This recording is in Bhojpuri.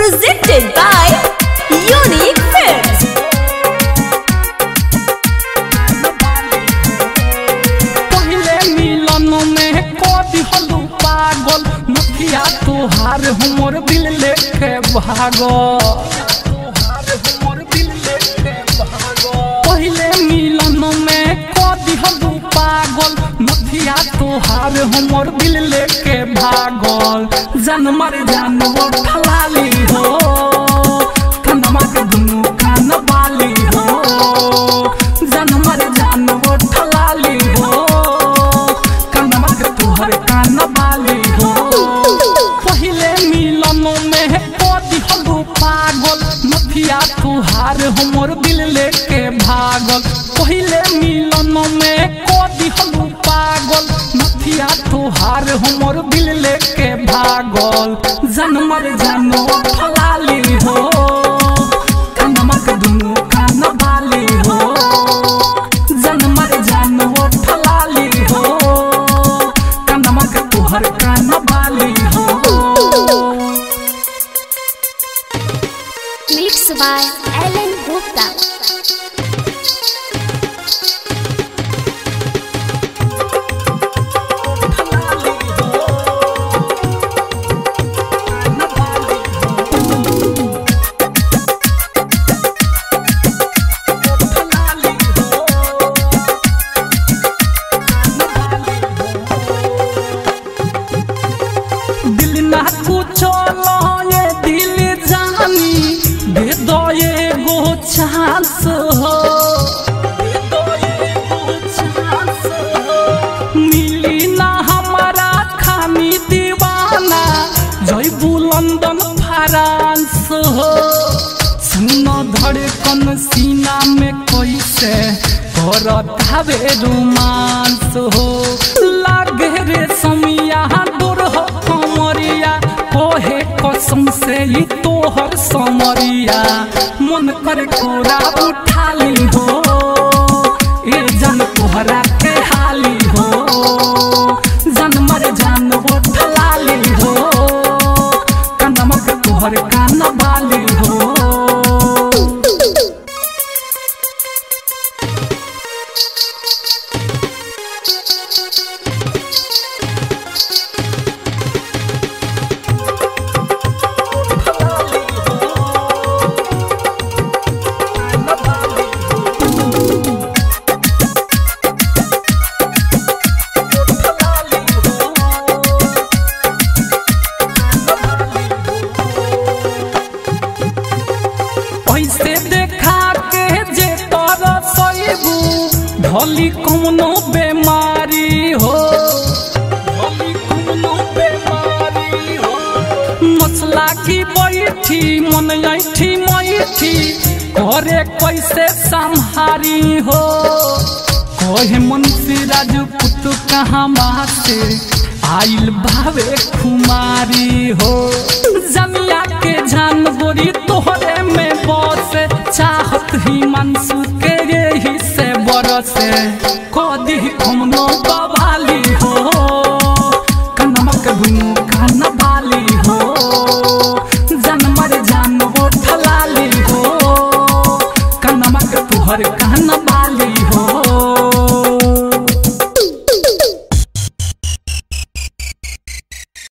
Presented by Unique Films. पहले मिलन में कदी हलू पागल मुखिया तोहार हमर दिल लेके भागल पहले मिलन में कदी हलू पागल मुखिया तोहार हमर दिल लेके भागल जनमर जानवर फलाली हो कनमा के दुनू कान बाली हो जनमर जानवर फलाली हो कनमा के तुहर कान बाली हो पहले मिलन में कदी हलू पागल मफिया तुहार हमर दिल लेके भागल पहले मिलन में कदी हलू पागल मफिया तुहार हमर दिल लेके भागल जनमर जानो फलाली हो कनमा के दुनू कान बाली हो जनमर जानो फलाली हो कनमा के तुहर कान बाली हो Mixed by Ellen Gupta. दिल ना कुछो ये दिल जानी दे दो ये गो चांस हो दे दो ये गो चांस हो। मिली ना हमारा खानी दीवाना जयबू लंदन फ्रांस हो सुनो धड़कन सीना में कैसे करत हवे रोमांस हो लागे रे समिया दूर हो कमरिया कोहे कसम से ही तोहर समरिया मन कर कोरा उठा ली हो ए जन तोहरा के हाली हो जन मर जान वो ठलाली हो कनमक तोहर कान बाली हो ऐसे देखा के जे तोरा सैबू ढली कौनो बेमारी हो ढली कौनो बेमारी हो मसला की बैठी मन ऐठी मैठी घरे कैसे संहारी हो कहे मुंशी राजपूत कहाँ से आइल भावे खुमारी हो